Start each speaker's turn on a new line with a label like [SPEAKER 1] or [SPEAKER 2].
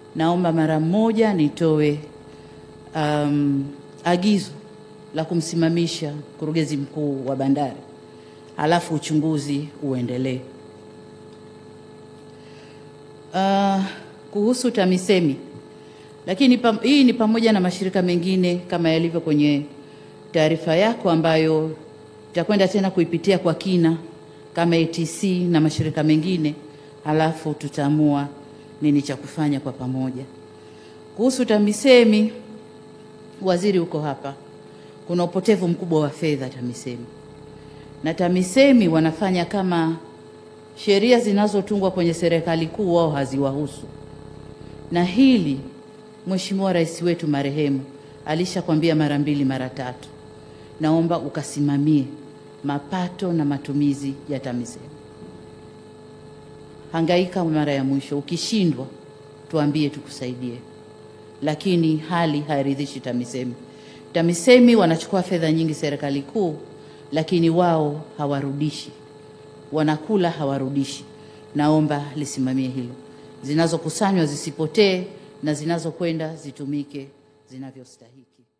[SPEAKER 1] naomba mara moja nitoe um, agizo la kumsimamisha mkurugenzi mkuu wa bandari, halafu uchunguzi uendelee. Uh, kuhusu TAMISEMI, lakini pam, hii ni pamoja na mashirika mengine kama yalivyo kwenye taarifa yako ambayo tutakwenda tena kuipitia kwa kina kama ATC na mashirika mengine, halafu tutaamua nini cha kufanya kwa pamoja. Kuhusu TAMISEMI, waziri uko hapa, kuna upotevu mkubwa wa fedha TAMISEMI, na TAMISEMI wanafanya kama sheria zinazotungwa kwenye serikali kuu wao haziwahusu, na hili Mheshimiwa Rais wetu marehemu alishakwambia mara mbili mara tatu, naomba ukasimamie mapato na matumizi ya TAMISEMI. Hangaika mara ya mwisho, ukishindwa tuambie tukusaidie, lakini hali hairidhishi TAMISEMI. TAMISEMI wanachukua fedha nyingi serikali kuu, lakini wao hawarudishi, wanakula hawarudishi. Naomba lisimamie hilo, zinazokusanywa zisipotee na zinazokwenda zitumike zinavyostahiki.